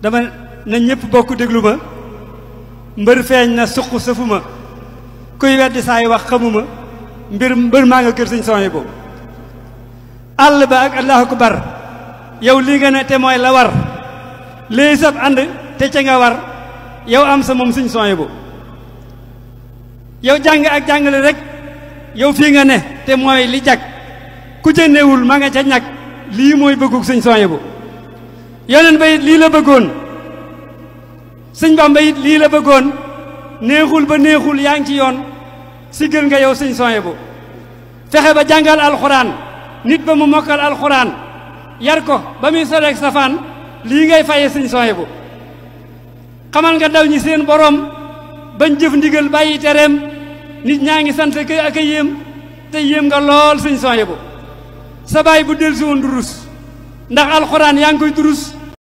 dama na ñëpp bokk déglu ma mbër feeñ na suq sëfuma kuy weddi saay wax xamuma mbir mbër maa nga kër sëñ sooy bu àll ba ak allahu akbar yow lii nga ne te mooy la war léegi sab ànd te ca nga war yow am sa moom sëñ sooy bu yow jàng ak jàngale rek yow fii nga ne te mooy li jag ku ca newul ma nga ca ñag lii mooy bëggug sëñ sooy bu yoneen ba it lii la bëggoon sëñ Bamba it lii la bëggoon neexul ba neexul yaa ngi ci yoon si gën nga yow sëñ sooy bu fexe ba jàngal alxuraan nit ba mu mokkal alxuraan yar ko ba muy soleeg safaan lii ngay faye sëñ sooy bu xamal nga daw ñi seen borom bañ jëf ndigal bàyyi tereem nit ñaa ngi sant ak a yéem te yéem nga lool sëñ sooy bu sa baay bu del si woon durus ndax alxuraan yaa ngi koy durus